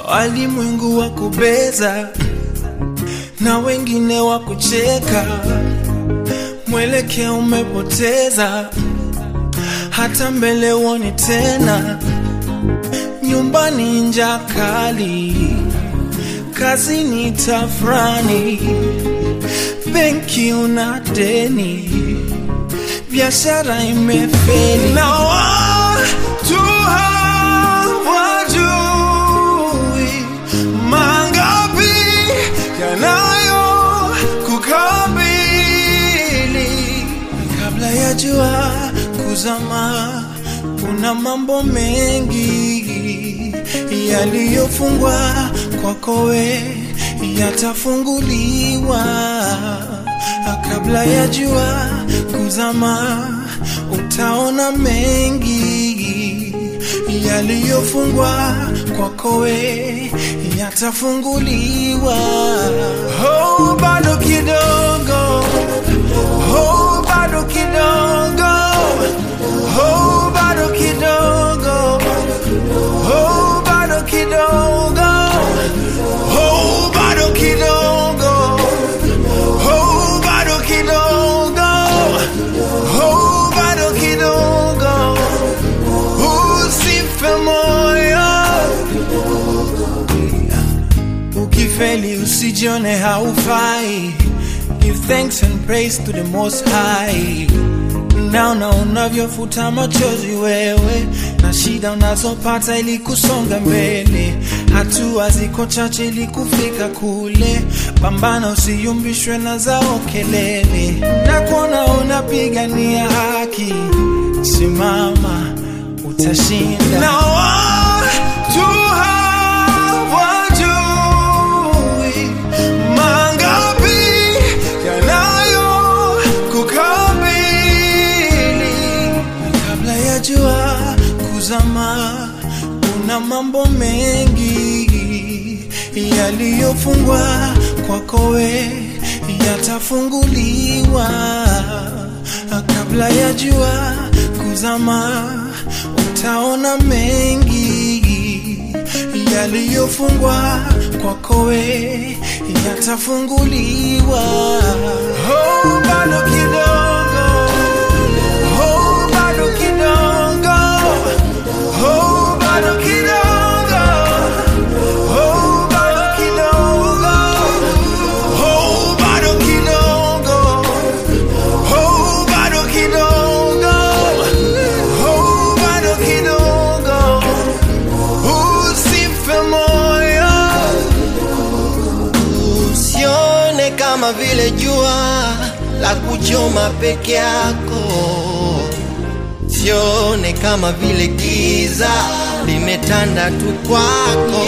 walimwengu wa kubeza na wengine wa kucheka, mwelekeo umepoteza, hata mbele uoni tena, nyumbani njaa kali, kazini tafrani, benki una deni, biashara imefeli na watu hawajui mangapi yanayo kukabili kabla ya jua kuzama. Kuna mambo mengi yaliyofungwa kwako we yatafunguliwa kabla ya jua kuzama. Utaona mengi yaliyofungwa kwako we yatafunguliwa. Oh, bado kidogo, oh, bado kidogo, oh, bado kidogo, oh, bado kidogo, oh, bado kidogo, oh, bado kidogo, oh, bado kidogo, usife moyo. Ukifeli usijione haufai, give thanks and praise to the most high. Naona unavyofuta machozi wewe na shida unazopata ili kusonga mbele, hatua ziko chache ili kufika kule. Pambana, usiyumbishwe na zao kelele, na kuona unapigania haki, simama, utashinda. Na watu hawajui mangapi yanayo kukabili kabla ya jua kuzama. Kuna mambo mengi yaliyofungwa kwako we yatafunguliwa kabla ya jua kuzama. Utaona mengi yaliyofungwa kwako we yatafunguliwa. Oh, bado kidogo, oh, bado kidogo, oh, bado kidogo, oh, bado kidogo, oh, bado kidogo, oh, bado kidogo, oh, bado kidogo, usife moyo. Usione kama vile jua la kuchoma peke yako, sione kama vile giza limetanda tu kwako.